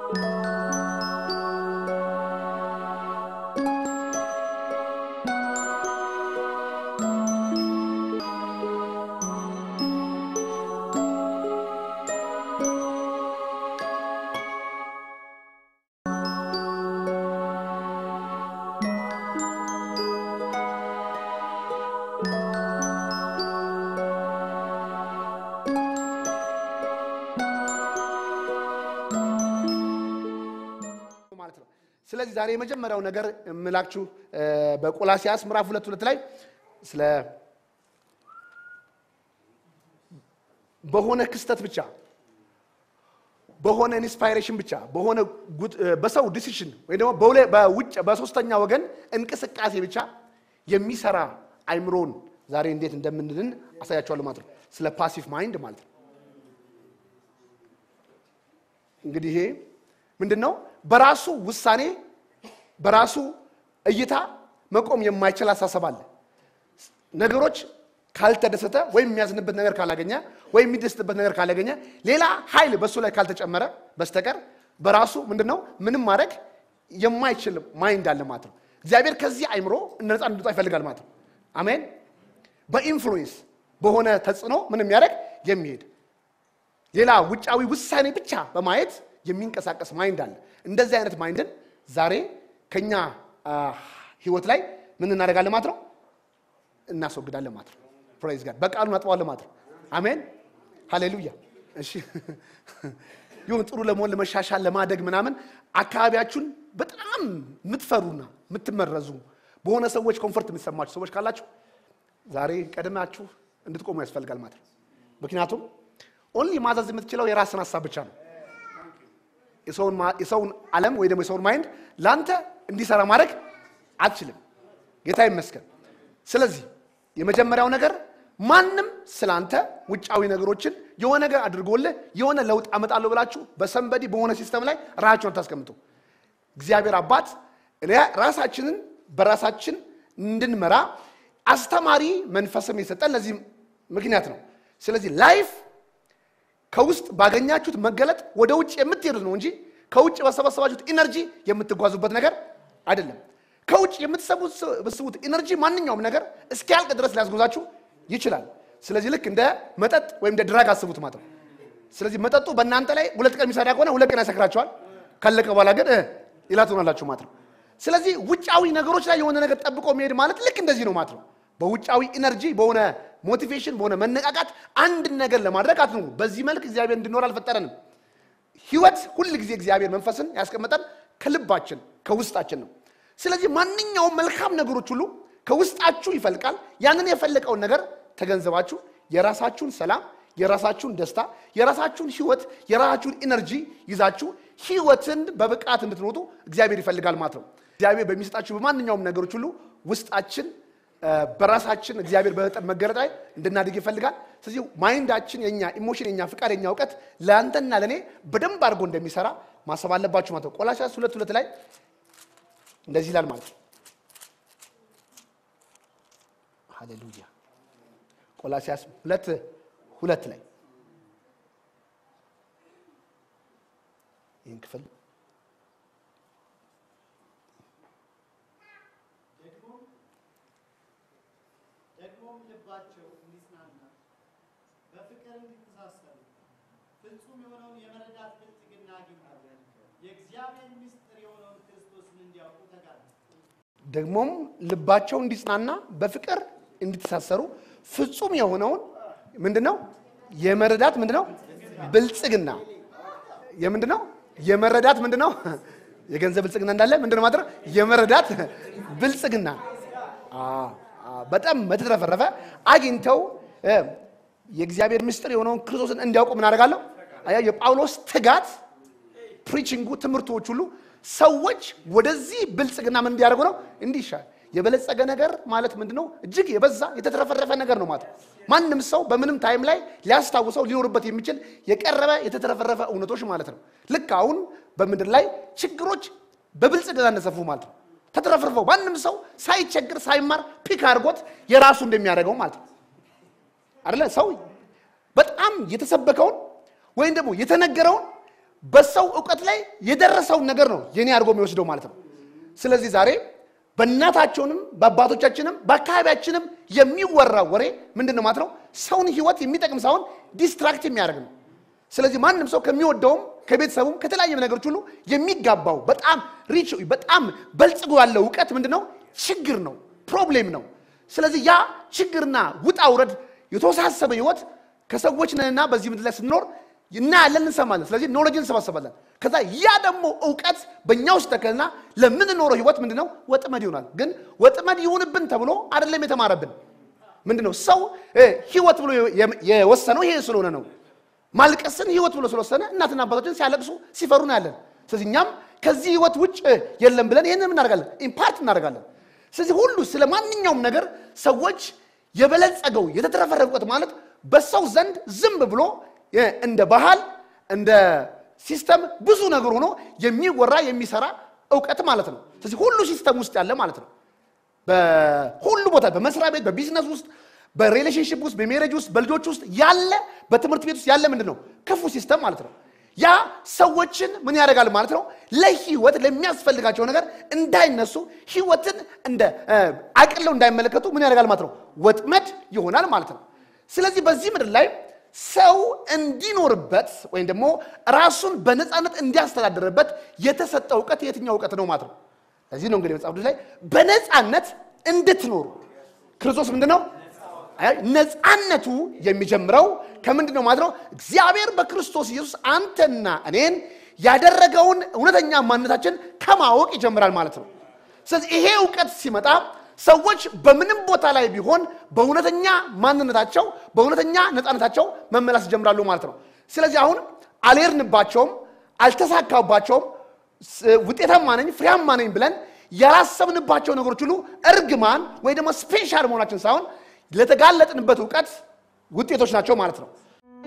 ማለት ነው። ስለዚህ ዛሬ የመጀመሪያው ነገር የምላችሁ እ፣ በቆላሲያስ ምዕራፍ ሁለት ሁለት ላይ ስለ በሆነ ክስተት ብቻ በሆነ ኢንስፓይሬሽን ብቻ በሆነ ጉድ- እ፣ በሰው ዲሲሽን ወይ ደግሞ በሁለ- በውጭ በሶስተኛ ወገን እንቅስቃሴ ብቻ የሚሰራ አይምሮን ዛሬ እንዴት እንደምንድን አሳያቸዋለሁ ማለት ነው። ስለ ፓሲቭ ማይንድ ማለት ነው። እንግዲህ ይሄ ምንድን ነው? በራሱ ውሳኔ በራሱ እይታ መቆም የማይችል አሳሰብ አለ። ነገሮች ካልተደሰተ ወይም የሚያዝንበት ነገር ካላገኘ ወይም የሚደስትበት ነገር ካላገኘ ሌላ ኃይል በእሱ ላይ ካልተጨመረ በስተቀር በራሱ ምንድን ነው ምንም ማድረግ የማይችል ማይንድ አለ ማለት ነው። እግዚአብሔር ከዚህ አይምሮ ነፃ እንድንወጣ ይፈልጋል ማለት ነው። አሜን። በኢንፍሉዌንስ በሆነ ተጽዕኖ ምን የሚያደርግ የሚሄድ ሌላ ውጫዊ ውሳኔ ብቻ በማየት የሚንቀሳቀስ ማይንድ አለ። እንደዚህ አይነት ማይንድን ዛሬ ከኛ አ፣ ህይወት ላይ ምን እናደርጋለን ማለት ነው እናስወግዳለን ማለት ነው። ፕሬዝ ጋድ በቃሉ እናጥበዋለን ማለት ነው። አሜን ሃሌሉያ። እሺ ይሁን ጥሩ ለመሆን ለመሻሻል፣ ለማደግ ምናምን አካባቢያችሁን በጣም የምትፈሩና የምትመረዙ በሆነ ሰዎች ኮንፈርት የሚሰማችሁ ሰዎች ካላችሁ ዛሬ ቀድማችሁ እንድትቆሙ ያስፈልጋል ማለት ነው። ምክንያቱም ኦንሊ ማዘዝ የምትችለው የራስን ሀሳብ ብቻ ነው። የሰውን ማ- የሰውን ዓለም ወይ ደግሞ የሰውን ማይንድ ለአንተ እንዲሰራ ማድረግ አትችልም። ጌታ ይመስገን። ስለዚህ የመጀመሪያው ነገር ማንም ስላንተ ውጫዊ ነገሮችን የሆነ ነገር አድርጎልህ የሆነ ለውጥ አመጣለሁ ብላችሁ በሰንበዲ በሆነ ሲስተም ላይ ራሳችሁን አታስቀምጡ። እግዚአብሔር አባት እኔ- ራሳችንን በራሳችን እንድንመራ አስተማሪ መንፈስም የሰጠን ለዚህ ምክንያት ነው። ስለዚህ ላይፍ ከውስጥ ባገኛችሁት መገለጥ ወደ ውጭ የምትሄዱት ነው እንጂ ከውጭ በሰበሰባችሁት ኢነርጂ የምትጓዙበት ነገር አይደለም። ከውጭ የምትሰበስቡት ኢነርጂ ማንኛውም ነገር እስኪያልቅ ድረስ ሊያስጎዛችሁ ይችላል። ስለዚህ ልክ እንደ መጠጥ ወይም እንደ ድራግ አስቡት ማለት ነው። ስለዚህ መጠጡ በእናንተ ላይ ሁለት ቀን የሚሰራ ከሆነ ሁለት ቀን ያሰክራቸዋል። ካለቀ በኋላ ግን እ ሌላ ትሆናላችሁ ማለት ነው። ስለዚህ ውጫዊ ነገሮች ላይ የሆነ ነገር ጠብቆ መሄድ ማለት ልክ እንደዚህ ነው ማለት ነው። በውጫዊ ኢነርጂ፣ በሆነ ሞቲቬሽን፣ በሆነ መነቃቃት አንድን ነገር ለማድረግ አትኑሩ። በዚህ መልክ እግዚአብሔር እንድኖር አልፈጠረንም። ህይወት ሁል ጊዜ እግዚአብሔር መንፈስን ያስቀመጠን ከልባችን ከውስጣችን ነው። ስለዚህ ማንኛውም መልካም ነገሮች ሁሉ ከውስጣችሁ ይፈልቃል። ያንን የፈለቀውን ነገር ተገንዘባችሁ የራሳችሁን ሰላም፣ የራሳችሁን ደስታ፣ የራሳችሁን ህይወት፣ የራሳችሁን ኢነርጂ ይዛችሁ ህይወትን በብቃት እንድትኖጡ እግዚአብሔር ይፈልጋል ማለት ነው። እግዚአብሔር በሚሰጣችሁ በማንኛውም ነገሮች ሁሉ ውስጣችን እ፣ በራሳችን እግዚአብሔር በመጠን መገለጥ ላይ እንድናድግ ይፈልጋል። ስለዚህ ማይንዳችን የኛ ኢሞሽን፣ የኛ ፍቃድ፣ የኛ እውቀት ለአንተና ለእኔ በደንብ አድርጎ እንደሚሰራ ማሰብ አለባችሁ ማለት ነው። ቆላሲያስ ሁለት ሁለት ላይ እንደዚህ ይላል ማለት ነው። ሃሌሉያ። ቆላሲያስ ሁለት ሁለት ላይ ይህን ክፍል ደግሞም ልባቸው እንዲጽናና በፍቅር እንዲተሳሰሩ ፍጹም የሆነውን የመረዳት ብልጥግና አግኝተው የእግዚአብሔር ምስጢር የሆነውን ክርስቶስን እንዲያውቁ ተጋሉ። ደግሞም ልባቸው እንዲጽናና በፍቅር እንዲተሳሰሩ ፍጹም የሆነውን ምንድነው የመረዳት ምንድነው ብልጽግና የምንድነው የመረዳት ምንድነው የገንዘብ ብልጽግና እንዳለ ምንድነው ማድረግ የመረዳት ብልጽግና አ- አ- በጣም በተትረፈረፈ አግኝተው እ፣ የእግዚአብሔር ምስጢር የሆነውን ክርስቶስን እንዲያውቁ ምን አደርጋለሁ አያ የጳውሎስ ትጋት ፕሪቺንጉ ትምህርቶች ሁሉ ሰዎች ወደዚህ ብልጽግና ምን እንዲያደርጉ ነው እንዲሻል የበለጸገ ነገር ማለት ምንድን ነው እጅግ የበዛ የተትረፈረፈ ነገር ነው ማለት ነው ማንም ሰው በምንም ታይም ላይ ሊያስታውሰው ሊኖርበት የሚችል የቀረበ የተትረፈረፈ እውነቶች ማለት ነው ልክ አሁን በምድር ላይ ችግሮች በብልጽግና እንደሰፉ ማለት ነው ተትረፍርፈው ማንም ሰው ሳይቸግር ሳይማር ፒክ አድርጎት የራሱ እንደሚያደርገው ማለት ነው አይደለ ሰው በጣም የተሰበከውን ወይም ደግሞ የተነገረውን በሰው እውቀት ላይ የደረሰውን ነገር ነው የኔ አድርጎ የሚወስደው ማለት ነው። ስለዚህ ዛሬ በእናታቸውንም በአባቶቻችንም በአካባቢያችንም የሚወራው ወሬ ምንድን ነው ማለት ነው? ሰውን ህይወት የሚጠቅም ሳይሆን ዲስትራክት የሚያደርግ ነው። ስለዚህ ማንም ሰው ከሚወደውም ከቤተሰቡም ከተለያየ ነገሮች ሁሉ የሚጋባው በጣም ሪች በጣም በልጽጎ ያለው እውቀት ምንድን ነው? ችግር ነው፣ ፕሮብሌም ነው። ስለዚህ ያ ችግርና ውጣ ውረድ የተወሳሰበ ህይወት ከሰዎች ነንና በዚህ ምድር ላይ ስንኖር እናያለን፣ እንሰማለን። ስለዚህ ኖሎጅ እንሰባሰባለን። ከዛ ያ ደግሞ እውቀት በእኛ ውስጥ ተከልና ለምንኖረው ህይወት ምንድን ነው ወጥመድ ይሆናል። ግን ወጥመድ ይሁንብን ተብሎ አይደለም የተማረብን። ምንድን ነው ሰው ህይወት ብሎ የወሰነው ይሄ ስለሆነ ነው። ማልቀስን ህይወት ብሎ ስለወሰነ እናትና አባቶችን ሲያለቅሱ ሲፈሩ ነው ያለን። ስለዚህ እኛም ከዚህ ህይወት ውጭ የለም ብለን ይህንን እናደርጋለን፣ ኢምፓርት እናደርጋለን። ስለዚህ ሁሉ ስለ ማንኛውም ነገር ሰዎች የበለጸገው የተትረፈረፈ እውቀት ማለት በሰው ዘንድ ዝም ብሎ እንደ ባህል እንደ ሲስተም ብዙ ነገር ሆኖ የሚወራ የሚሰራ እውቀት ማለት ነው። ስለዚህ ሁሉ ሲስተም ውስጥ ያለ ማለት ነው። በሁሉ ቦታ በመስሪያ ቤት፣ በቢዝነስ ውስጥ፣ በሪሌሽንሽፕ ውስጥ፣ በሜሬጅ ውስጥ፣ በልጆች ውስጥ ያለ በትምህርት ቤት ውስጥ ያለ ምንድን ነው ክፉ ሲስተም ማለት ነው። ያ ሰዎችን ምን ያደርጋል ማለት ነው? ለህይወት ለሚያስፈልጋቸው ነገር እንዳይነሱ ህይወትን እንደ አቅለው እንዳይመለከቱ ምን ያደርጋል ማለት ነው? ወጥመድ ይሆናል ማለት ነው። ስለዚህ በዚህ ምድር ላይ ሰው እንዲኖርበት ወይም ደግሞ ራሱን በነፃነት እንዲያስተዳድርበት የተሰጠ እውቀት የትኛው እውቀት ነው ማለት ነው? ለዚህ ነው እንግዲህ መጽሐፍ ቅዱስ ላይ በነፃነት እንድትኖሩ ክርስቶስ ምንድን ነው ነፃነቱ የሚጀምረው ከምንድን ነው ማለት ነው? እግዚአብሔር በክርስቶስ ኢየሱስ አንተና እኔን ያደረገውን እውነተኛ ማንነታችን ከማወቅ ይጀምራል ማለት ነው። ስለዚህ ይሄ እውቀት ሲመጣ ሰዎች በምንም ቦታ ላይ ቢሆን በእውነተኛ ማንነታቸው በእውነተኛ ነፃነታቸው መመላስ ይጀምራሉ ማለት ነው። ስለዚህ አሁን አልሄድንባቸውም፣ አልተሳካባቸውም፣ ውጤታማ ነኝ ፍሬያማ ነኝ ብለን ያላሰብንባቸው ነገሮች ሁሉ እርግማን ወይ ደግሞ ስፔሻል መሆናችን ሳይሆን ለተጋለጥንበት እውቀት ውጤቶች ናቸው ማለት ነው።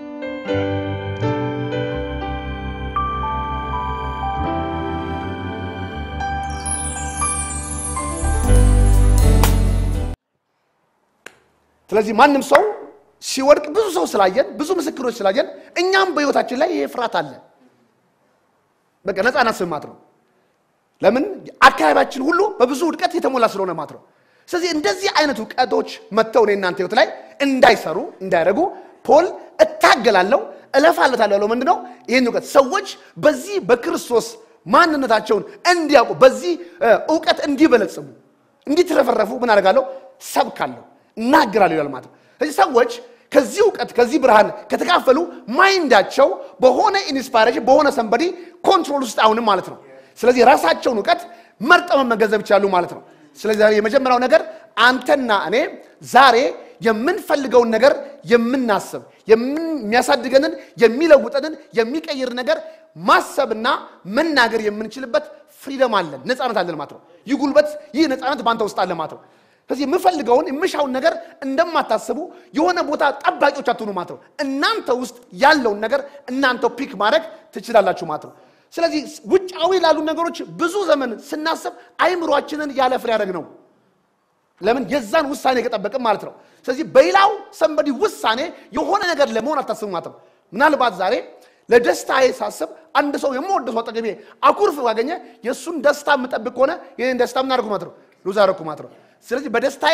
ስለዚህ ማንም ሰው ሲወድቅ ብዙ ሰው ስላየን ብዙ ምስክሮች ስላየን እኛም በህይወታችን ላይ ይሄ ፍርሃት አለ። በቃ ነፃ ስማት ነው። ለምን አካባቢያችን ሁሉ በብዙ ውድቀት የተሞላ ስለሆነ ማለት ነው። ስለዚህ እንደዚህ አይነት እውቀቶች መጥተው እኔ እናንተ ህይወት ላይ እንዳይሰሩ እንዳያደርጉ ፖል እታገላለሁ እለፋለታለሁ ያለው ምንድን ነው? ይህን እውቀት ሰዎች በዚህ በክርስቶስ ማንነታቸውን እንዲያውቁ በዚህ እውቀት እንዲበለጽሙ እንዲትረፈረፉ ምን አደርጋለሁ? ሰብካለሁ፣ እናገራለሁ ይላል ማለት ነው። ስለዚህ ሰዎች ከዚህ እውቀት ከዚህ ብርሃን ከተካፈሉ ማይንዳቸው በሆነ ኢንስፓይሬሽን በሆነ ሰንበዲ ኮንትሮል ውስጥ አሁንም ማለት ነው። ስለዚህ ራሳቸውን እውቀት መርጠው መገንዘብ ይችላሉ ማለት ነው። ስለዚህ ዛሬ የመጀመሪያው ነገር አንተና እኔ ዛሬ የምንፈልገውን ነገር የምናስብ የሚያሳድገንን የሚለውጠንን የሚቀይር ነገር ማሰብና መናገር የምንችልበት ፍሪደም አለን፣ ነፃነት አለን ማለት ነው። ይህ ጉልበት ይህ ነፃነት በአንተ ውስጥ አለ ማለት ነው። ስለዚህ የምፈልገውን የምሻውን ነገር እንደማታስቡ የሆነ ቦታ ጠባቂዎች አትሆኑ ማለት ነው። እናንተ ውስጥ ያለውን ነገር እናንተው ፒክ ማድረግ ትችላላችሁ ማለት ነው። ስለዚህ ውጫዊ ላሉ ነገሮች ብዙ ዘመን ስናስብ አይምሯችንን ያለ ፍሬ ያደረግ ነው። ለምን የዛን ውሳኔ ከጠበቅም ማለት ነው። ስለዚህ በሌላው ሰንበዲ ውሳኔ የሆነ ነገር ለመሆን አታስቡ ማለት ነው። ምናልባት ዛሬ ለደስታዬ ሳስብ አንድ ሰው የምወደ ሰው አጠገቤ አኩርፍ ባገኘ የእሱን ደስታ የምጠብቅ ከሆነ ይህን ደስታ ምን አደረኩ ማለት ነው ሉዝ አደረኩ ማለት ነው። ስለዚህ በደስታዬ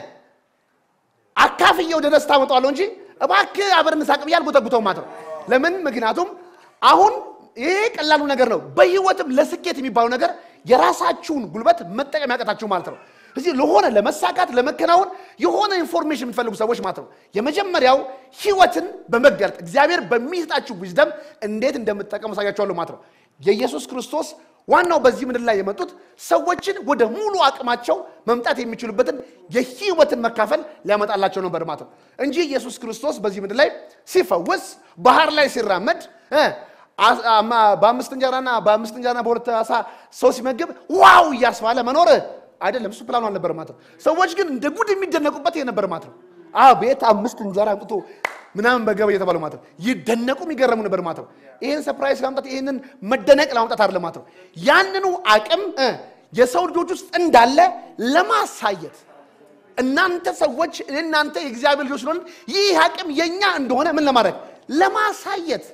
አካፍዬ ወደ ደስታ መጣዋለሁ እንጂ እባክህ አብረን እንሳቅ ብዬ አልጎተጉተውም ማለት ነው። ለምን? ምክንያቱም አሁን ይሄ ቀላሉ ነገር ነው። በህይወትም ለስኬት የሚባለው ነገር የራሳችሁን ጉልበት መጠቀም ያቀታችሁ ማለት ነው። እዚህ ለሆነ ለመሳካት ለመከናወን የሆነ ኢንፎርሜሽን የምትፈልጉ ሰዎች ማለት ነው። የመጀመሪያው ህይወትን በመገልጥ እግዚአብሔር በሚሰጣችሁ ዊዝደም እንዴት እንደምትጠቀሙ አሳያችኋለሁ ማለት ነው። የኢየሱስ ክርስቶስ ዋናው በዚህ ምድር ላይ የመጡት ሰዎችን ወደ ሙሉ አቅማቸው መምጣት የሚችሉበትን የህይወትን መካፈል ሊያመጣላቸው ነበር ማለት ነው እንጂ ኢየሱስ ክርስቶስ በዚህ ምድር ላይ ሲፈውስ ባህር ላይ ሲራመድ በአምስት እንጀራና በአምስት እንጀራና በሁለት ዓሣ ሰው ሲመግብ ዋው እያስባለ መኖር አይደለም። እሱ ፕላኑ አልነበር ማለት ነው። ሰዎች ግን እንደ ጉድ የሚደነቁበት ይሄ ነበር ማለት ነው። ቤት አምስት እንጀራ አምጥቶ ምናምን በገበ እየተባለ ማለት ነው። ይደነቁ የሚገረሙ ነበር ማለት ነው። ይህን ሰፕራይዝ ለማምጣት ይህንን መደነቅ ለማምጣት አይደለም ማለት ነው። ያንኑ አቅም የሰው ልጆች ውስጥ እንዳለ ለማሳየት እናንተ ሰዎች እናንተ የእግዚአብሔር ልጆች ስለሆነ ይህ አቅም የኛ እንደሆነ ምን ለማድረግ ለማሳየት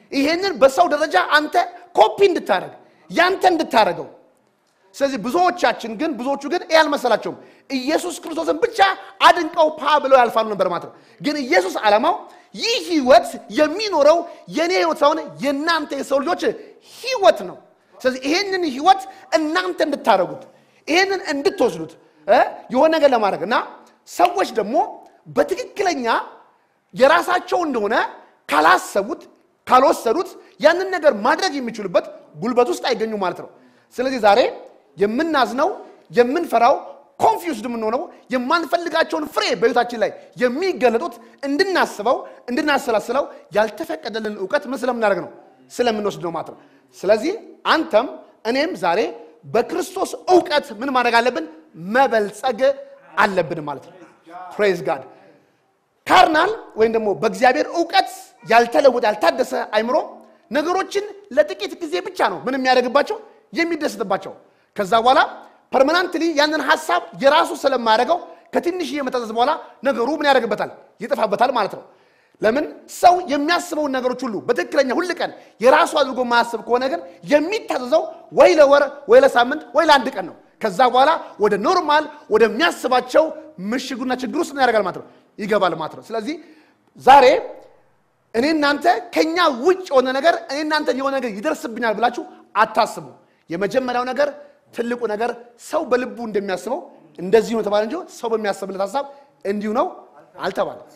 ይሄንን በሰው ደረጃ አንተ ኮፒ እንድታደረግ ያንተ እንድታደረገው ስለዚህ ብዙዎቻችን ግን ብዙዎቹ ግን ይህ አልመሰላቸውም ኢየሱስ ክርስቶስን ብቻ አድንቀው ፓ ብለው ያልፋሉ ነበር ማለት ነው ግን ኢየሱስ ዓላማው ይህ ህይወት የሚኖረው የእኔ ህይወት ሳይሆን የእናንተ የሰው ልጆች ህይወት ነው ስለዚህ ይሄንን ህይወት እናንተ እንድታደረጉት ይሄንን እንድትወስዱት እ የሆነ ነገር ለማድረግ እና ሰዎች ደግሞ በትክክለኛ የራሳቸው እንደሆነ ካላሰቡት ካልወሰዱት ያንን ነገር ማድረግ የሚችሉበት ጉልበት ውስጥ አይገኙ ማለት ነው ስለዚህ ዛሬ የምናዝነው የምንፈራው ኮንፊውስድ የምንሆነው የማንፈልጋቸውን ፍሬ በህይወታችን ላይ የሚገለጡት እንድናስበው እንድናሰላስለው ያልተፈቀደልን እውቀት ምን ስለምናደርግ ነው ስለምንወስድ ነው ማለት ነው ስለዚህ አንተም እኔም ዛሬ በክርስቶስ እውቀት ምን ማድረግ አለብን መበልጸግ አለብን ማለት ነው ፕሬዝ ጋድ ካርናል ወይም ደግሞ በእግዚአብሔር እውቀት ያልተለወጠ ያልታደሰ አይምሮ ነገሮችን ለጥቂት ጊዜ ብቻ ነው ምን የሚያደርግባቸው የሚደሰትባቸው ከዛ በኋላ ፐርማናንትሊ ያንን ሀሳብ የራሱ ስለማያደርገው ከትንሽዬ መታዘዝ በኋላ ነገሩ ምን ያደርግበታል ይጠፋበታል ማለት ነው ለምን ሰው የሚያስበውን ነገሮች ሁሉ በትክክለኛ ሁል ቀን የራሱ አድርጎ ማያስብ ከሆነ ግን የሚታዘዘው ወይ ለወር ወይ ለሳምንት ወይ ለአንድ ቀን ነው ከዛ በኋላ ወደ ኖርማል ወደሚያስባቸው ምሽጉና ችግር ውስጥ ያደርጋል ማለት ነው ይገባል ማለት ነው ስለዚህ ዛሬ እኔ እናንተ ከኛ ውጭ የሆነ ነገር እኔ እናንተ የሆነ ነገር ይደርስብኛል ብላችሁ አታስቡ የመጀመሪያው ነገር ትልቁ ነገር ሰው በልቡ እንደሚያስበው እንደዚሁ ነው ተባለ እንጂ ሰው በሚያስብለት ሀሳብ እንዲሁ ነው አልተባለም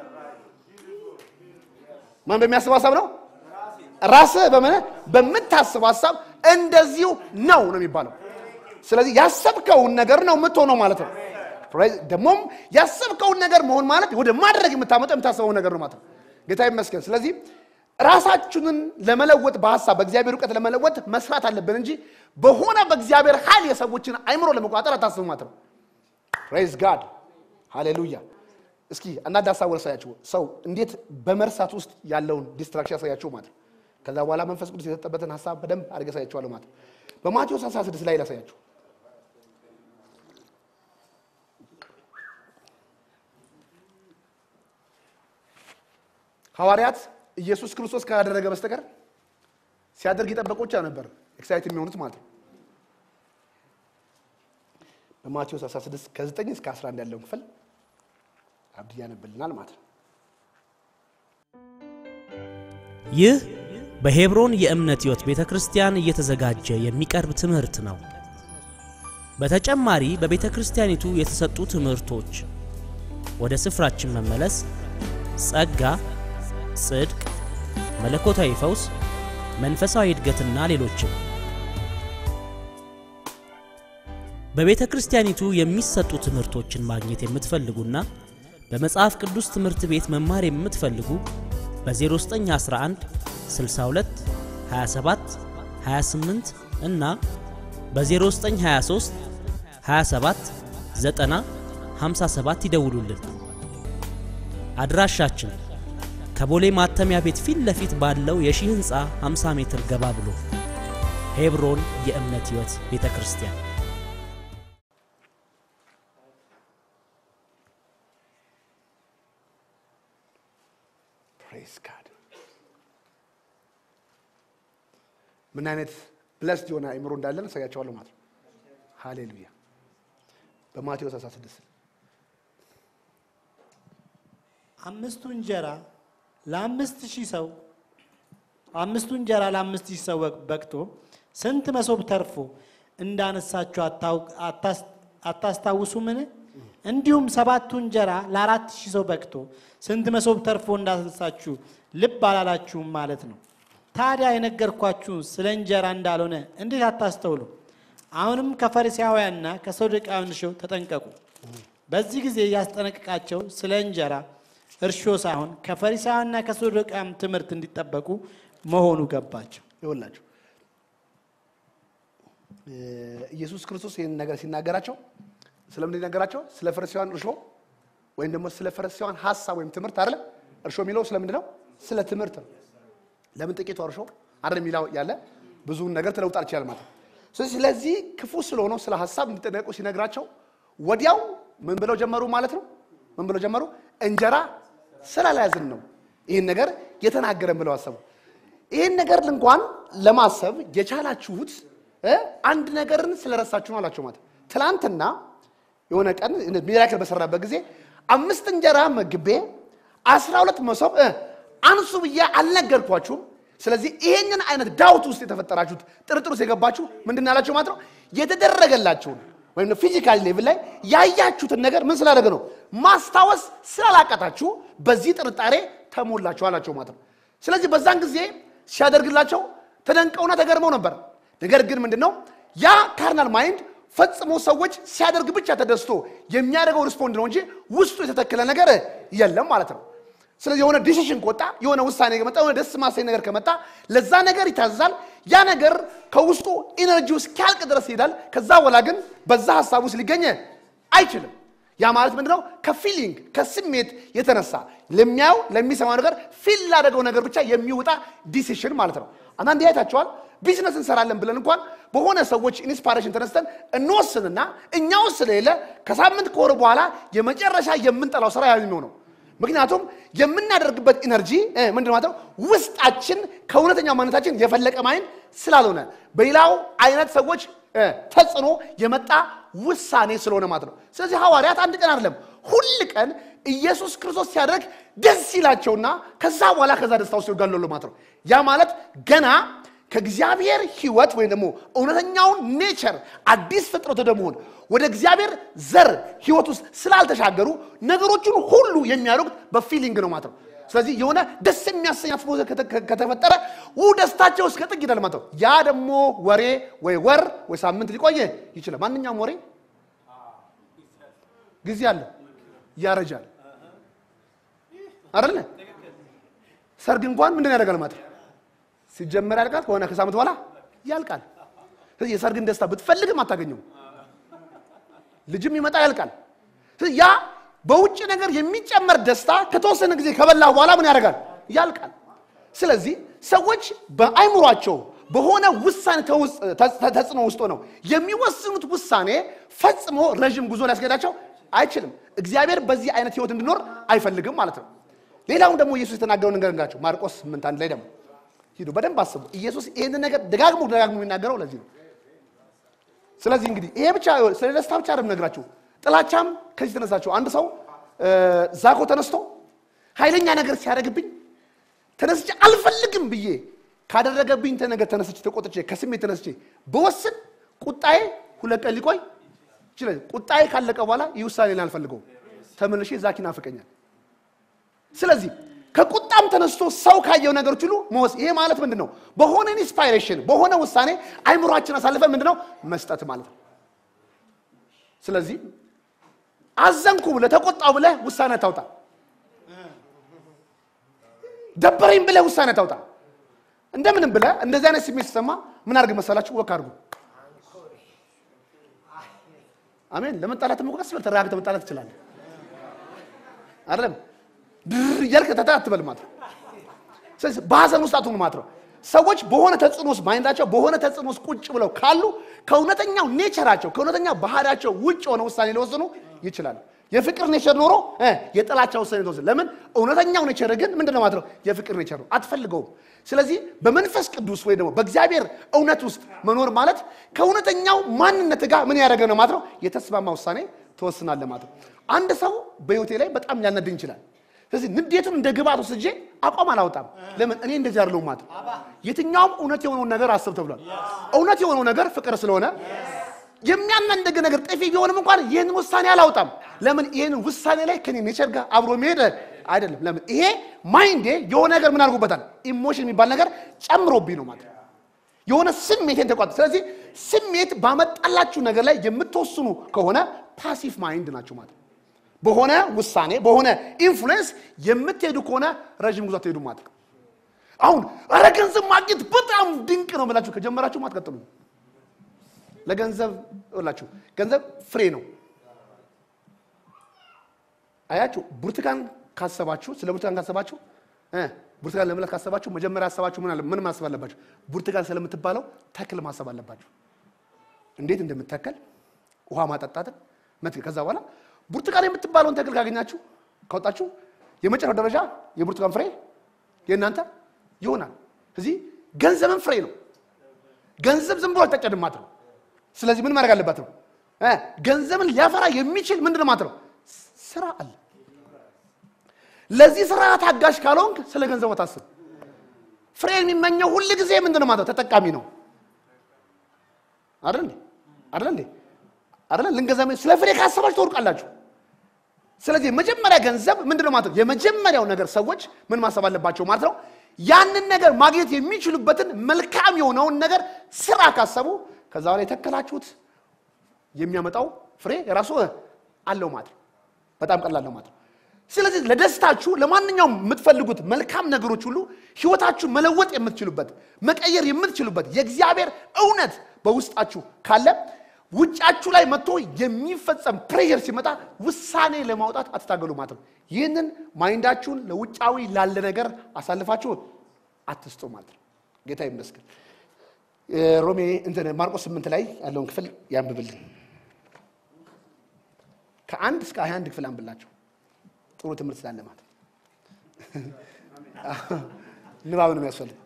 ማን በሚያስበው ሀሳብ ነው ራስህ በምን በምታስበው ሀሳብ እንደዚሁ ነው ነው የሚባለው ስለዚህ ያሰብከውን ነገር ነው የምትሆነው ማለት ነው ደግሞም ያሰብከውን ነገር መሆን ማለት ወደ ማድረግ የምታመጠው የምታስበው ነገር ነው ማለት ነው ጌታ ይመስገን ስለዚህ ራሳችንን ለመለወጥ በሀሳብ በእግዚአብሔር እውቀት ለመለወጥ መስራት አለብን እንጂ በሆነ በእግዚአብሔር ኃይል የሰዎችን አይምሮ ለመቆጣጠር አታስቡ ማለት ነው ፕሬዝ ጋድ ሃሌሉያ እስኪ አንዳንድ ሀሳብ ያሳያችሁ ሰው እንዴት በመርሳት ውስጥ ያለውን ዲስትራክሽን ያሳያችሁ ማለት ነው ከዛ በኋላ መንፈስ ቅዱስ የሰጠበትን ሀሳብ በደንብ አድርገ ያሳያችኋለሁ ማለት ነው በማቴዎስ 16 ላይ ላሳያችሁ ሐዋርያት ኢየሱስ ክርስቶስ ካላደረገ በስተቀር ሲያደርግ የጠበቁ ብቻ ነበር ኤክሳይት የሚሆኑት ማለት ነው በማቴዎስ 16 ከ9 እስከ 11 ያለውን ክፍል አብድ ያነብልናል ማለት ነው ይህ በሄብሮን የእምነት ሕይወት ቤተ ክርስቲያን እየተዘጋጀ የሚቀርብ ትምህርት ነው። በተጨማሪ በቤተ ክርስቲያኒቱ የተሰጡ ትምህርቶች ወደ ስፍራችን መመለስ፣ ጸጋ፣ ጽድቅ፣ መለኮታዊ ፈውስ፣ መንፈሳዊ እድገትና ሌሎችም በቤተ ክርስቲያኒቱ የሚሰጡ ትምህርቶችን ማግኘት የምትፈልጉና በመጽሐፍ ቅዱስ ትምህርት ቤት መማር የምትፈልጉ በ0911 62 27 28 እና በ0923 27 90 57 ይደውሉልን። አድራሻችን ከቦሌ ማተሚያ ቤት ፊት ለፊት ባለው የሺህ ሕንፃ 50 ሜትር ገባ ብሎ ሄብሮን የእምነት ሕይወት ቤተ ክርስቲያን ፕሬዝ ጋድ ምን አይነት ብለስድ የሆነ አይምሮ እንዳለን እሳያቸዋለሁ ማለት ነው ሃሌሉያ በማቴዎስ 16 አምስቱ እንጀራ ለአምስት ሺህ ሰው አምስቱ እንጀራ ለአምስት ሺህ ሰው በቅቶ ስንት መሶብ ተርፎ እንዳነሳችሁ አታውቅ- አታስ- አታስታውሱምን? እንዲሁም ሰባቱ እንጀራ ለአራት ሺህ ሰው በቅቶ ስንት መሶብ ተርፎ እንዳነሳችሁ ልብ አላላችሁም ማለት ነው። ታዲያ የነገርኳችሁ ስለ እንጀራ እንዳልሆነ እንዴት አታስተውሉ? አሁንም ከፈሪሳውያንና ከሰዱቃውያን እርሾ ተጠንቀቁ። በዚህ ጊዜ ያስጠነቅቃቸው ስለ እንጀራ እርሾ ሳይሆን ከፈሪሳውያንና ከሰዱቃውያን ትምህርት እንዲጠበቁ መሆኑ ገባቸው። ይወላችሁ ኢየሱስ ክርስቶስ ይህን ነገር ሲናገራቸው ስለምን ነገራቸው? ስለ ፈሪሳውያን እርሾ ወይም ደግሞ ስለ ፈሪሳውያን ሀሳብ ወይም ትምህርት አይደለም። እርሾ የሚለው ስለምንድን ነው? ስለ ትምህርት ነው። ለምን ጥቂቱ እርሾ አይደል የሚለው ያለ ብዙውን ነገር ትለውጣል ይችላል ማለት ነው። ስለዚህ ስለዚህ ክፉ ስለሆነው ስለ ሀሳብ እንዲጠነቀቁ ሲነግራቸው ወዲያው ምን ብለው ጀመሩ ማለት ነው? ምን ብለው ጀመሩ? እንጀራ ስላልያዝን ነው ይህን ነገር የተናገረን ብለው አሰቡ። ይህን ነገር እንኳን ለማሰብ የቻላችሁት እ አንድ ነገርን ስለረሳችሁ ነው አላቸው ማለት ትላንትና የሆነ ቀን ሚራክል በሰራበት ጊዜ አምስት እንጀራ መግቤ አስራ ሁለት መሶብ እ አንሱ ብዬ አልነገርኳችሁም ስለዚህ ይሄንን አይነት ዳውት ውስጥ የተፈጠራችሁት ጥርጥር ውስጥ የገባችሁ ምንድን ያላችሁ ማለት ነው የተደረገላችሁን ወይም ፊዚካል ሌቭል ላይ ያያችሁትን ነገር ምን ስላደረገ ነው ማስታወስ ስላላቃታችሁ በዚህ ጥርጣሬ ተሞላችሁ አላቸው ማለት ነው ስለዚህ በዛን ጊዜ ሲያደርግላቸው ተደንቀውና ተገርመው ነበር ነገር ግን ምንድን ነው ያ ካርናል ማይንድ ፈጽሞ ሰዎች ሲያደርግ ብቻ ተደስቶ የሚያደርገው ሪስፖንድ ነው እንጂ ውስጡ የተተከለ ነገር የለም ማለት ነው ስለዚህ የሆነ ዲሲሽን ከወጣ የሆነ ውሳኔ ከመጣ የሆነ ደስ ማሰኝ ነገር ከመጣ ለዛ ነገር ይታዘዛል ያ ነገር ከውስጡ ኢነርጂው እስኪያልቅ ድረስ ይሄዳል ከዛ በኋላ ግን በዛ ሀሳብ ውስጥ ሊገኝ አይችልም ያ ማለት ምንድነው ከፊሊንግ ከስሜት የተነሳ ለሚያየው ለሚሰማው ነገር ፊል ላደረገው ነገር ብቻ የሚወጣ ዲሲሽን ማለት ነው አንዳንዴ አይታችኋል ቢዝነስ እንሰራለን ብለን እንኳን በሆነ ሰዎች ኢንስፓሬሽን ተነስተን እንወስንና እኛ ውስጥ ስለሌለ ከሳምንት ከወር በኋላ የመጨረሻ የምንጠላው ስራ ያ ነው ምክንያቱም የምናደርግበት ኢነርጂ ምንድን ማለት ነው ውስጣችን ከእውነተኛው ማንነታችን የፈለቀ ማይን ስላልሆነ በሌላው አይነት ሰዎች እ፣ ተጽዕኖ የመጣ ውሳኔ ስለሆነ ማለት ነው ስለዚህ ሐዋርያት አንድ ቀን አይደለም ሁል ቀን ኢየሱስ ክርስቶስ ሲያደርግ ደስ ይላቸውና ከዛ በኋላ ከዛ ደስታ ውስጥ ይጋለሉ ማለት ነው ያ ማለት ገና ከእግዚአብሔር ህይወት ወይም ደግሞ እውነተኛውን ኔቸር አዲስ ፍጥረት ወደ መሆን ወደ እግዚአብሔር ዘር ህይወት ውስጥ ስላልተሻገሩ ነገሮችን ሁሉ የሚያደርጉት በፊሊንግ ነው ማለት ነው ስለዚህ የሆነ ደስ የሚያሰኝ አትሞስፌር ከተ- ከተፈጠረ ው ደስታቸው እስከ ጥግ ይደል ማለት ነው ያ ደግሞ ወሬ ወይ ወር ወይ ሳምንት ሊቆየ ይችላል ማንኛውም ወሬ ጊዜ አለው ያረጃል አይደለ ሰርግ እንኳን ምንድን ያደርጋል ማለት ነው ሲጀመር ያልቃል ከሆነ ከሳምንት በኋላ ያልቃል ስለዚህ የሰርግን ደስታ ብትፈልግም አታገኘው ልጅም ይመጣ ያልቃል ስለዚህ ያ በውጭ ነገር የሚጨመር ደስታ ከተወሰነ ጊዜ ከበላ በኋላ ምን ያደርጋል ያልቃል ስለዚህ ሰዎች በአይምሯቸው በሆነ ውሳኔ ተውስ- ተ- ተጽዕኖ ውስጥ ነው የሚወስኑት ውሳኔ ፈጽሞ ረዥም ጉዞ ሊያስገዳቸው አይችልም እግዚአብሔር በዚህ አይነት ህይወት እንዲኖር አይፈልግም ማለት ነው ሌላውን ደግሞ ኢየሱስ የተናገረው ነገር እንጋቸው ማርቆስ ስምንት አንድ ላይ ደግሞ ሂዱ በደንብ አስቡ ኢየሱስ ይህንን ነገር ደጋግሞ ደጋግሞ የሚናገረው ለዚህ ነው ስለዚህ እንግዲህ ይሄ ብቻ ስለ ደስታ ብቻ አይደለም ነግራችሁ ጥላቻም ከዚህ ተነሳችሁ አንድ ሰው እ፣ ዛኮ ተነስቶ ኃይለኛ ነገር ሲያደርግብኝ ተነስቼ አልፈልግም ብዬ ካደረገብኝ ተ- ነገር ተነስቼ ተቆጥቼ ከስሜት ተነስቼ በወስን ቁጣዬ ሁለት ቀን ሊቆይ ይችላል ቁጣዬ ካለቀ በኋላ ይህ ውሳኔ ላይ አልፈልገውም ተመልሼ ዛኪ ናፍቀኛል ስለዚህ ከቁጣም ተነስቶ ሰው ካየው ነገሮች ሁሉ መወስ ይሄ ማለት ምንድን ነው በሆነ ኢንስፓይሬሽን በሆነ ውሳኔ አይምሯችን አሳልፈ ምንድን ነው መስጠት ማለት ነው ስለዚህ አዘንኩ ብለህ ተቆጣው ብለህ ውሳኔ ታውጣ ደበረኝ ብለህ ውሳኔ ታውጣ እንደምንም ብለህ እንደዚህ አይነት ስሜት ሲሰማ ምን አድርግ መሰላችሁ ወክ አድርጉ አሜን ለመጣላት እኮ ቀስ ብለህ ተረጋግተህ መጣላት ትችላለህ አይደለም ድር እያልክ ተታ አትበል ማለት ነው ስለዚህ በሀዘን ውስጥ አትሆኑ ማለት ነው ሰዎች በሆነ ተጽዕኖ ውስጥ ማይንዳቸው በሆነ ተጽዕኖ ውስጥ ቁጭ ብለው ካሉ ከእውነተኛው ኔቸራቸው ከእውነተኛው ባህሪያቸው ውጭ የሆነ ውሳኔ ሊወስኑ ይችላሉ የፍቅር ኔቸር ኖሮ እ የጥላቻ ውሳኔ ተወስን ለምን እውነተኛው ኔቸር ግን ምንድነው ማለት ነው የፍቅር ኔቸር ነው አትፈልገውም ስለዚህ በመንፈስ ቅዱስ ወይ ደግሞ በእግዚአብሔር እውነት ውስጥ መኖር ማለት ከእውነተኛው ማንነት ጋር ምን ያደረገ ነው ማለት ነው የተስማማ ውሳኔ ትወስናለህ ማለት ነው አንድ ሰው በህይወቴ ላይ በጣም ሊያነድኝ ይችላል ስለዚህ ንዴቱን እንደ ግብአት ወስጄ አቋም አላወጣም ለምን እኔ እንደዚህ አይደለሁም ማለት ነው። የትኛውም እውነት የሆነውን ነገር አስብ ተብሏል እውነት የሆነው ነገር ፍቅር ስለሆነ የሚያናንደግ ነገር ጥፊ ቢሆንም እንኳን ይህንን ውሳኔ አላወጣም ለምን ይህንን ውሳኔ ላይ ከኔ ኔቸር ጋር አብሮ መሄድ አይደለም ለምን ይሄ ማይንዴ የሆነ ነገር ምን አድርጎበታል ኢሞሽን የሚባል ነገር ጨምሮብኝ ነው ማለት ነው። የሆነ ስሜቴን ተቋጥ ስለዚህ ስሜት ባመጣላችሁ ነገር ላይ የምትወስኑ ከሆነ ፓሲቭ ማይንድ ናችሁ ማለት ነው። በሆነ ውሳኔ በሆነ ኢንፍሉዌንስ የምትሄዱ ከሆነ ረዥም ጉዞ አትሄዱ ማለት ነው። አሁን ኧረ ገንዘብ ማግኘት በጣም ድንቅ ነው ብላችሁ ከጀመራችሁ ማትቀጥሉ ለገንዘብ ላችሁ ገንዘብ ፍሬ ነው። አያችሁ ብርቱካን ካሰባችሁ ስለ ብርቱካን ካሰባችሁ እ ብርቱካን ለመብላት ካሰባችሁ መጀመሪያ ያሰባችሁ ምን አለ ምን ማሰብ አለባችሁ? ብርቱካን ስለምትባለው ተክል ማሰብ አለባችሁ። እንዴት እንደምተከል ውሃ ማጠጣትን መትከል። ከዛ በኋላ ብርቱካን የምትባለውን ተክል ካገኛችሁ ካወጣችሁ የመጨረሻው ደረጃ የብርቱካን ፍሬ የእናንተ ይሆናል። እዚህ ገንዘብን ፍሬ ነው። ገንዘብ ዝም ብሎ አልተቀድም ማለት ነው። ስለዚህ ምን ማድረግ አለባት ነው እ ገንዘብን ሊያፈራ የሚችል ምንድን ነው ማለት ነው ስራ አለ። ለዚህ ስራ ታጋሽ ካልሆንክ ስለ ገንዘቡ ታስብ። ፍሬ የሚመኘው ሁል ጊዜ ምንድን ነው ማለት ነው ተጠቃሚ ነው አይደል እንዴ? አይደል እንዴ? አይደል ልንገዛ ስለ ፍሬ ካሰባችሁ ትወርቃላችሁ። ስለዚህ የመጀመሪያ ገንዘብ ምንድን ነው ማለት ነው የመጀመሪያው ነገር ሰዎች ምን ማሰብ አለባቸው ማለት ነው ያንን ነገር ማግኘት የሚችሉበትን መልካም የሆነውን ነገር ስራ ካሰቡ ከዛ በኋላ የተከላችሁት የሚያመጣው ፍሬ የራሱ አለው ማለት ነው። በጣም ቀላል ነው ማለት ነው። ስለዚህ ለደስታችሁ ለማንኛውም የምትፈልጉት መልካም ነገሮች ሁሉ ህይወታችሁን መለወጥ የምትችሉበት መቀየር የምትችሉበት የእግዚአብሔር እውነት በውስጣችሁ ካለ ውጫችሁ ላይ መጥቶ የሚፈጸም ፕሬየር ሲመጣ ውሳኔ ለማውጣት አትታገሉ ማለት ነው። ይህንን ማይንዳችሁን ለውጫዊ ላለ ነገር አሳልፋችሁ አትስጡ ማለት ነው። ጌታ ይመስገን። ሮሜ እንትን ማርቆስ ስምንት ላይ ያለውን ክፍል ያንብብልን። ከአንድ እስከ ሀያ አንድ ክፍል አንብላቸው። ጥሩ ትምህርት ስላለ ማለት ነው። ንባብ ነው የሚያስፈልግ።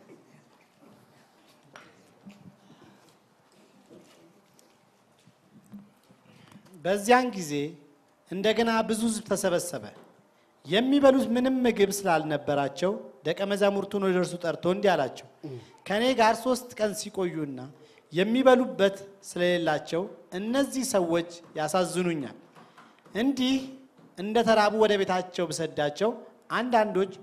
በዚያን ጊዜ እንደገና ብዙ ሕዝብ ተሰበሰበ። የሚበሉት ምንም ምግብ ስላልነበራቸው ደቀ መዛሙርቱን ወደ እርሱ ጠርቶ እንዲህ አላቸው፣ ከእኔ ጋር ሶስት ቀን ሲቆዩና የሚበሉበት ስለሌላቸው እነዚህ ሰዎች ያሳዝኑኛል። እንዲህ እንደ ተራቡ ወደ ቤታቸው ብሰዳቸው አንዳንዶች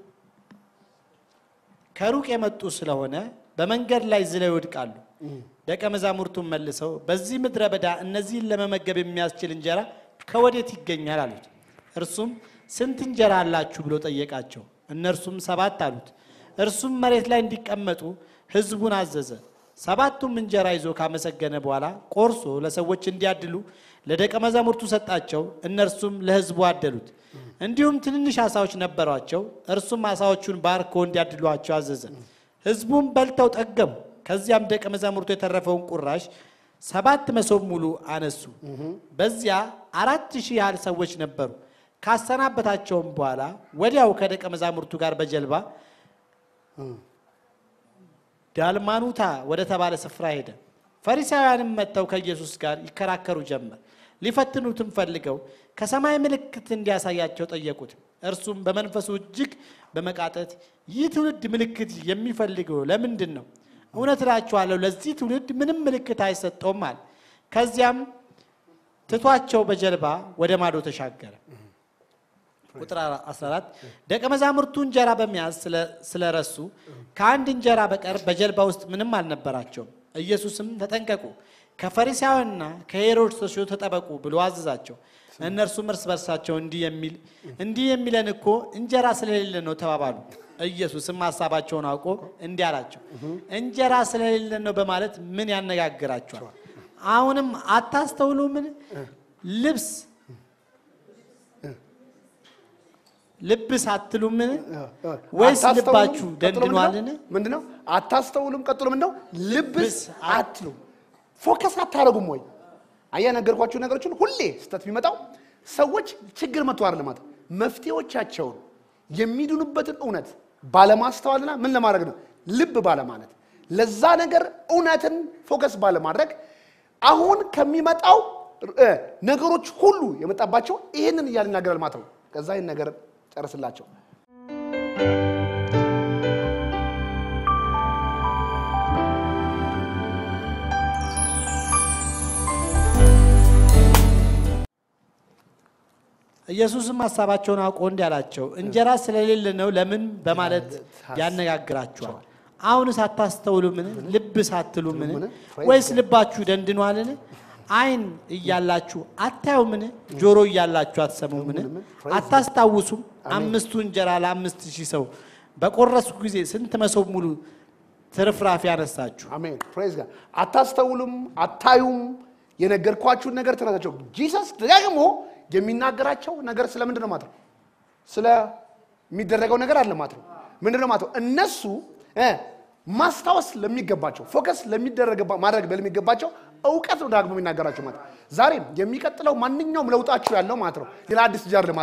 ከሩቅ የመጡ ስለሆነ በመንገድ ላይ ዝለው ይወድቃሉ። ደቀ መዛሙርቱን መልሰው በዚህ ምድረ በዳ እነዚህን ለመመገብ የሚያስችል እንጀራ ከወዴት ይገኛል አሉት። እርሱም ስንት እንጀራ አላችሁ ብሎ ጠየቃቸው። እነርሱም ሰባት አሉት። እርሱም መሬት ላይ እንዲቀመጡ ሕዝቡን አዘዘ። ሰባቱም እንጀራ ይዞ ካመሰገነ በኋላ ቆርሶ ለሰዎች እንዲያድሉ ለደቀ መዛሙርቱ ሰጣቸው። እነርሱም ለሕዝቡ አደሉት። እንዲሁም ትንንሽ ዓሣዎች ነበሯቸው። እርሱም ዓሣዎቹን ባርኮ እንዲያድሏቸው አዘዘ። ሕዝቡም በልተው ጠገቡ። ከዚያም ደቀ መዛሙርቱ የተረፈውን ቁራሽ ሰባት መሶብ ሙሉ አነሱ። በዚያ አራት ሺህ ያህል ሰዎች ነበሩ። ካሰናበታቸውም በኋላ ወዲያው ከደቀ መዛሙርቱ ጋር በጀልባ ዳልማኑታ ወደ ተባለ ስፍራ ሄደ። ፈሪሳውያንም መጥተው ከኢየሱስ ጋር ይከራከሩ ጀመር። ሊፈትኑትም ፈልገው ከሰማይ ምልክት እንዲያሳያቸው ጠየቁት። እርሱም በመንፈሱ እጅግ በመቃጠት ይህ ትውልድ ምልክት የሚፈልገው ለምንድን ነው? እውነት እላችኋለሁ ለዚህ ትውልድ ምንም ምልክት አይሰጠውም አለ። ከዚያም ትቷቸው በጀልባ ወደ ማዶ ተሻገረ። ቁጥር 14 ደቀ መዛሙርቱ እንጀራ በመያዝ ስለረሱ ከአንድ እንጀራ በቀር በጀልባ ውስጥ ምንም አልነበራቸውም። ኢየሱስም ተጠንቀቁ፣ ከፈሪሳውያንና ከሄሮድስ እርሾ ተጠበቁ ብሎ አዘዛቸው። እነርሱም እርስ በርሳቸው እንዲህ የሚል እንዲህ የሚለን እኮ እንጀራ ስለሌለ ነው ተባባሉ። ኢየሱስም ሀሳባቸውን አውቆ እንዲህ አላቸው፣ እንጀራ ስለሌለ ነው በማለት ምን ያነጋግራቸዋል? አሁንም አታስተውሉምን? ልብስ ልብስ አትሉምን? ወይስ ልባችሁ ደንድኗልን? ምንድነው? አታስተውሉም? ቀጥሎ ምንድነው? ልብስ ልብስ አትሉም? ፎከስ አታደርጉም ወይ? አያ ነገርኳችሁ ነገሮችን ሁሌ ስህተት ቢመጣው ሰዎች ችግር መጥቶ አይደለም ማለት መፍትሄዎቻቸውን የሚድኑበትን እውነት ባለማስተዋልና ምን ለማድረግ ነው ልብ ባለማለት ለዛ ነገር እውነትን ፎከስ ባለማድረግ አሁን ከሚመጣው እ ነገሮች ሁሉ የመጣባቸው ይህንን እያለ ይናገራል ማለት ነው። ከዛ ይህን ነገር ጨርስላቸው። ኢየሱስም ሀሳባቸውን አውቆ እንዲህ አላቸው፣ እንጀራ ስለሌለ ነው ለምን በማለት ያነጋግራችኋል? አሁንስ አታስተውሉምን? ልብስ አትሉምን? ወይስ ልባችሁ ደንድኗልን? ዓይን እያላችሁ አታዩምን? ጆሮ እያላችሁ አትሰሙምን? አታስታውሱም? አምስቱ እንጀራ ለአምስት ሺህ ሰው በቆረስኩ ጊዜ ስንት መሶብ ሙሉ ትርፍራፊ ያነሳችሁ? አሜን ፕሬዝ ጋር አታስተውሉም፣ አታዩም። የነገርኳችሁን ነገር ትረሳቸው። ጂሰስ ደግሞ የሚናገራቸው ነገር ስለምንድን ነው ማለት ነው? ስለሚደረገው ነገር አለ ማለት ነው። ምንድን ነው ማለት ነው? እነሱ እ ማስታወስ ለሚገባቸው ፎከስ ለሚደረግባ ማድረግ ለሚገባቸው እውቀት ነው ዳግሞ የሚናገራቸው ማለት ነው። ዛሬም የሚቀጥለው ማንኛውም ለውጣችሁ ያለው ማለት ነው ሌላ አዲስ ጃር ማለት ነው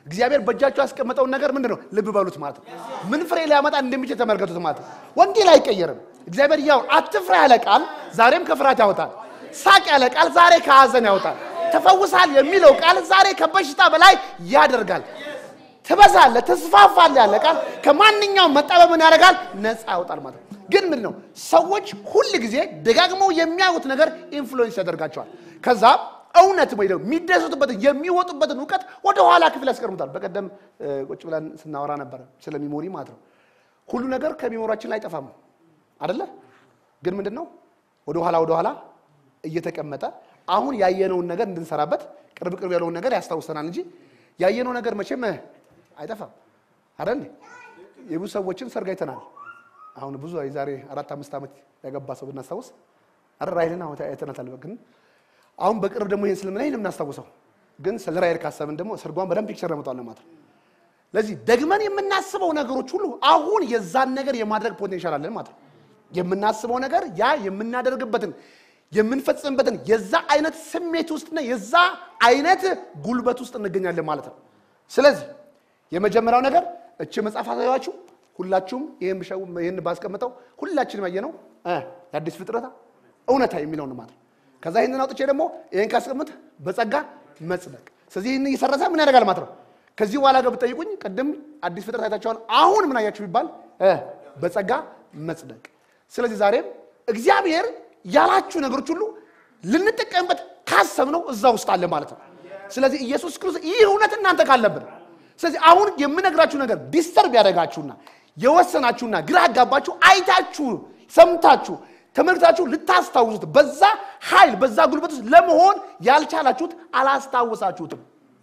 እግዚአብሔር በእጃችሁ ያስቀመጠውን ነገር ምንድን ነው ልብ በሉት ማለት ነው። ምን ፍሬ ሊያመጣ እንደሚችል ተመልከቱት ማለት ነው። ወንጌል አይቀየርም። እግዚአብሔር ያው አትፍራ ያለ ቃል ዛሬም ከፍርሃት ያወጣል። ሳቅ ያለ ቃል ዛሬ ከሐዘን ያወጣል። ተፈውሳል የሚለው ቃል ዛሬ ከበሽታ በላይ ያደርጋል። ትበዛለህ፣ ትስፋፋለህ ያለ ቃል ከማንኛውም መጣበብን ያደርጋል፣ ነፃ ያወጣል ማለት ነው። ግን ምንድን ነው ሰዎች ሁል ጊዜ ደጋግመው የሚያዩት ነገር ኢንፍሉዌንስ ያደርጋቸዋል። ከዛ እውነት ወይ ደግሞ የሚደሰቱበትን የሚወጡበትን እውቀት ወደ ኋላ ክፍል ያስቀርሙታል። በቀደም እ, ቁጭ ብለን ስናወራ ነበረ ስለ ሚሞሪ ማለት ነው። ሁሉ ነገር ከሚሞራችን ላይ አይጠፋም አደለ? ግን ምንድን ነው ወደ ኋላ ወደ ኋላ እየተቀመጠ አሁን ያየነውን ነገር እንድንሰራበት ቅርብ ቅርብ ያለውን ነገር ያስታውሰናል እንጂ ያየነው ነገር መቼም አይጠፋም አይደል? የብዙ ሰዎችን ሰርግ አይተናል። አሁን ብዙ የዛሬ አራት አምስት ዓመት ያገባ ሰው ብናስታውስ አረ ራይልን አሁን አይተናታል። ግን አሁን በቅርብ ደግሞ ይሄን ስለምን አይልም እናስታውሰው። ግን ስለ ራይል ካሰብን ደግሞ ሰርጓን በደንብ ፒክቸር ረምጧል ማለት ነው። ለዚህ ደግመን የምናስበው ነገሮች ሁሉ አሁን የዛን ነገር የማድረግ ፖቴንሻል አለን ማለት ነው። የምናስበው ነገር ያ የምናደርግበትን የምንፈጽምበትን የዛ አይነት ስሜት ውስጥና የዛ አይነት ጉልበት ውስጥ እንገኛለን ማለት ነው። ስለዚህ የመጀመሪያው ነገር እቺ መጽሐፍ አሳያችሁ ሁላችሁም ይህን ብሸው ይህን ባስቀምጠው ሁላችንም ያየነው እ የአዲስ ፍጥረታ እውነታ የሚለው ነው ማለት ነው። ከዛ ይህንን አውጥቼ ደግሞ ይህን ካስቀምጥ በጸጋ መጽደቅ። ስለዚህ ይህን እየሰረሰ ምን ያደርጋል ማለት ነው። ከዚህ በኋላ ገብ ጠይቁኝ። ቅድም አዲስ ፍጥረት አይታችኋል። አሁን ምን አያችሁ ቢባል እ በጸጋ መጽደቅ። ስለዚህ ዛሬም እግዚአብሔር ያላችሁ ነገሮች ሁሉ ልንጠቀምበት ካሰብነው እዛ ውስጥ አለ ማለት ነው። ስለዚህ ኢየሱስ ክርስቶስ ይህ እውነት እናንተ ካለብን ስለዚህ አሁን የምነግራችሁ ነገር ዲስተርብ ያደረጋችሁና የወሰናችሁና ግራ ያጋባችሁ አይታችሁ ሰምታችሁ ተመልክታችሁ ልታስታውሱት በዛ ኃይል በዛ ጉልበት ውስጥ ለመሆን ያልቻላችሁት አላስታውሳችሁትም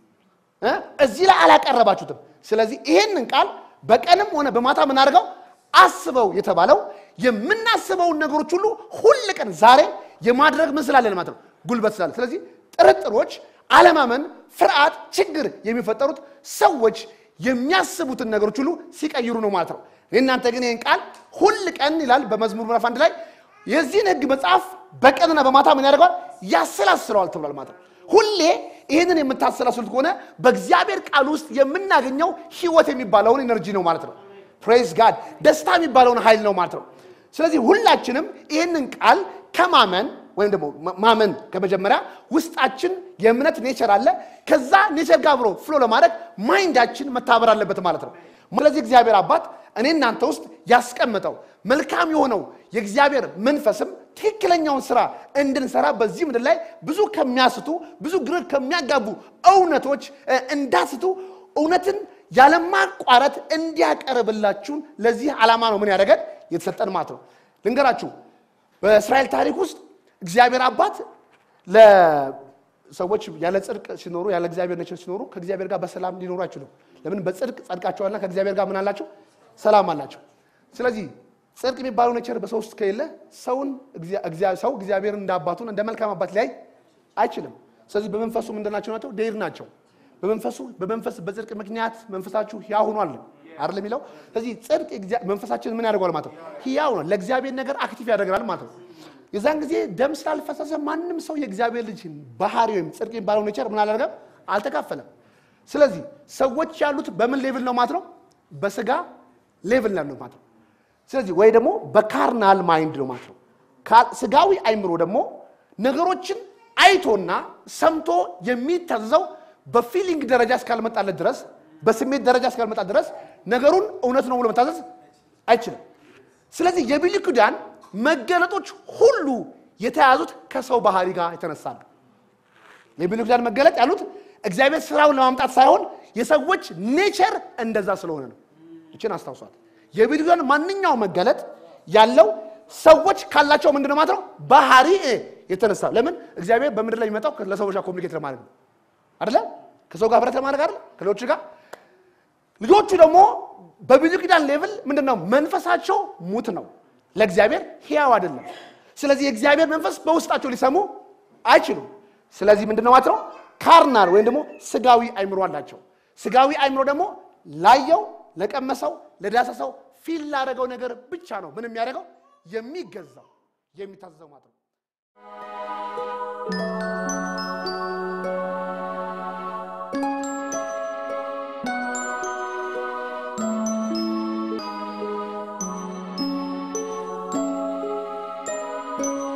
እ እዚህ ላይ አላቀረባችሁትም። ስለዚህ ይሄንን ቃል በቀንም ሆነ በማታ የምናደርገው አስበው የተባለው የምናስበውን ነገሮች ሁሉ ሁል ቀን ዛሬ የማድረግ ምን ስላለን ማለት ነው ጉልበት ስላለ። ስለዚህ ጥርጥሮች፣ አለማመን፣ ፍርሃት፣ ችግር የሚፈጠሩት ሰዎች የሚያስቡትን ነገሮች ሁሉ ሲቀይሩ ነው ማለት ነው። እናንተ ግን ይህን ቃል ሁል ቀን ይላል በመዝሙር ምዕራፍ አንድ ላይ የዚህን ሕግ መጽሐፍ በቀንና በማታ ምን ያደርገዋል ያሰላስለዋል ተብሏል ማለት ነው። ሁሌ ይህንን የምታሰላስሉት ከሆነ በእግዚአብሔር ቃል ውስጥ የምናገኘው ህይወት የሚባለውን ኤነርጂ ነው ማለት ነው። ፕሬዝ ጋድ ደስታ የሚባለውን ኃይል ነው ማለት ነው። ስለዚህ ሁላችንም ይህንን ቃል ከማመን ወይም ደግሞ ማመን ከመጀመሪያ ውስጣችን የእምነት ኔቸር አለ። ከዛ ኔቸር ጋር አብሮ ፍሎ ለማድረግ ማይንዳችን መታበር አለበት ማለት ነው። ስለዚህ እግዚአብሔር አባት እኔ እናንተ ውስጥ ያስቀመጠው መልካም የሆነው የእግዚአብሔር መንፈስም ትክክለኛውን ስራ እንድንሰራ በዚህ ምድር ላይ ብዙ ከሚያስቱ ብዙ ግር ከሚያጋቡ እውነቶች እ፣ እንዳስቱ እውነትን ያለማቋረጥ እንዲያቀርብላችሁን ለዚህ ዓላማ ነው ምን ያደረገን የተሰጠን ማለት ነው። ልንገራችሁ በእስራኤል ታሪክ ውስጥ እግዚአብሔር አባት ለሰዎች ያለ ጽድቅ ሲኖሩ ያለ እግዚአብሔር ነቸር ሲኖሩ ከእግዚአብሔር ጋር በሰላም ሊኖሩ አይችሉም። ለምን? በጽድቅ ጸድቃቸዋልና ከእግዚአብሔር ጋር ምን አላቸው? ሰላም አላቸው። ስለዚህ ጽድቅ የሚባለው ነቸር በሰው ውስጥ ከሌለ ሰውን እግዚአ- ሰው እግዚአብሔርን እንደ አባቱን እንደ መልካም አባት ሊያይ አይችልም። ስለዚህ በመንፈሱ ምንድን ናቸው ናቸው ዴር ናቸው። በመንፈሱ በመንፈስ በጽድቅ ምክንያት መንፈሳችሁ ሕያው ሆኗል አይደል የሚለው። ስለዚህ ጽድቅ እግዚአ- መንፈሳችን ምን ያደርገዋል ማለት ነው? ሕያው ነው። ለእግዚአብሔር ነገር አክቲቭ ያደርጋል ማለት ነው። የዛን ጊዜ ደም ስላልፈሰሰ ማንም ሰው የእግዚአብሔር ልጅ ባህሪ ወይም ጽድቅ የሚባለው ኔቸር ምን አላደረገም? አልተካፈለም። ስለዚህ ሰዎች ያሉት በምን ሌቭል ነው ማለት ነው? በስጋ ሌቭል ነው ማለት ነው። ስለዚህ ወይ ደግሞ በካርናል ማይንድ ነው ማለት ነው። ካ- ስጋዊ አይምሮ ደግሞ ነገሮችን አይቶና ሰምቶ የሚታዘዘው በፊሊንግ ደረጃ እስካልመጣለት ድረስ በስሜት ደረጃ እስካልመጣ ድረስ ነገሩን እውነት ነው ብሎ መታዘዝ አይችልም። ስለዚህ የብሉይ ኪዳን መገለጦች ሁሉ የተያዙት ከሰው ባህሪ ጋር የተነሳ ነው። የብሉይ ኪዳን መገለጥ ያሉት እግዚአብሔር ስራውን ለማምጣት ሳይሆን የሰዎች ኔቸር እንደዛ ስለሆነ ነው። እችን አስታውሷት። የብሉይ ኪዳን ማንኛውም መገለጥ ያለው ሰዎች ካላቸው ምንድነው ማለት ነው ባህሪ የተነሳ ለምን እግዚአብሔር በምድር ላይ የሚመጣው ለሰዎች ጋር ኮሚኒኬት ለማድረግ ነው አይደለ? ከሰው ጋር ህብረት ለማድረግ አይደለ? ከሌሎች ጋር ልጆቹ ደግሞ በብሉይ ኪዳን ሌቭል ምንድነው መንፈሳቸው ሙት ነው፣ ለእግዚአብሔር ሕያው አይደለም። ስለዚህ የእግዚአብሔር መንፈስ በውስጣቸው ሊሰሙ አይችሉም። ስለዚህ ምንድነው ማለት ነው ካርናል ወይም ደግሞ ስጋዊ አይምሮ አላቸው። ስጋዊ አይምሮ ደግሞ ላየው፣ ለቀመሰው፣ ለዳሰሰው ፊል ላደረገው ነገር ብቻ ነው ምን የሚያደርገው የሚገዛው የሚታዘዘው ማለት ነው። ነው።